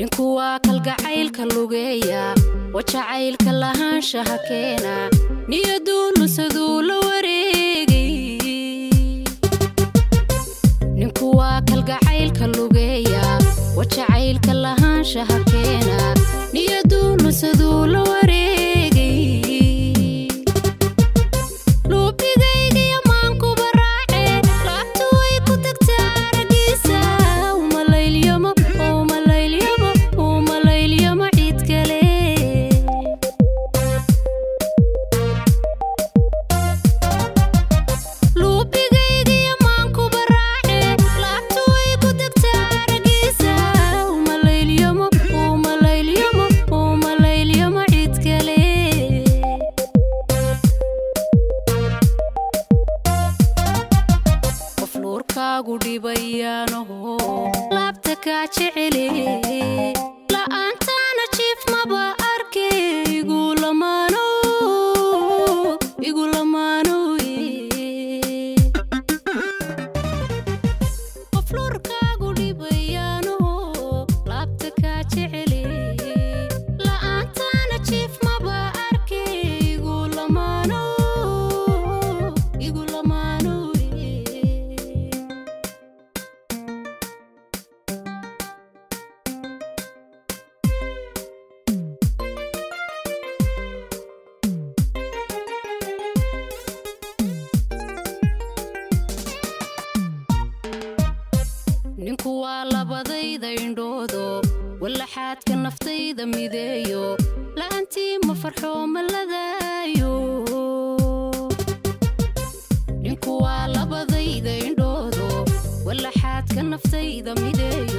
ninku waa kalgacaylka lugeeya wajacaylka lahaanshaha keena niyaduu lusaduu la wareegay ninku waa kalgacaylka lugeeya wajacaylka lahaanshaha keena niyaduu lusaduu la wareegay luubigaygiyo maankuba raace laabtu way ku tagtaa aragiisa umalaylyamo umalaylamo umalaylamo cid kale luubigaygiyo maankuba raace laabtu way ku tagtaa aragiisa umalaylamo umalaylamo umalaylamo cid kale qof nuurkaagu dhibayaanaho laabta kaa jecele la'aantaana jiif maba arke igu lamaano igu lamaano qof nuurkaagu dhibayaanaho laabta kaa jecele la'aantaana jiif maba arke igu lamaano igu lamaano ninku waa labadayda indhoodo wallaxaadka naftayda mideeyo la'aantii ma farxo ma ladaayo ninku waa labadayda indhoodo wallaxaadka naftayda mideeyo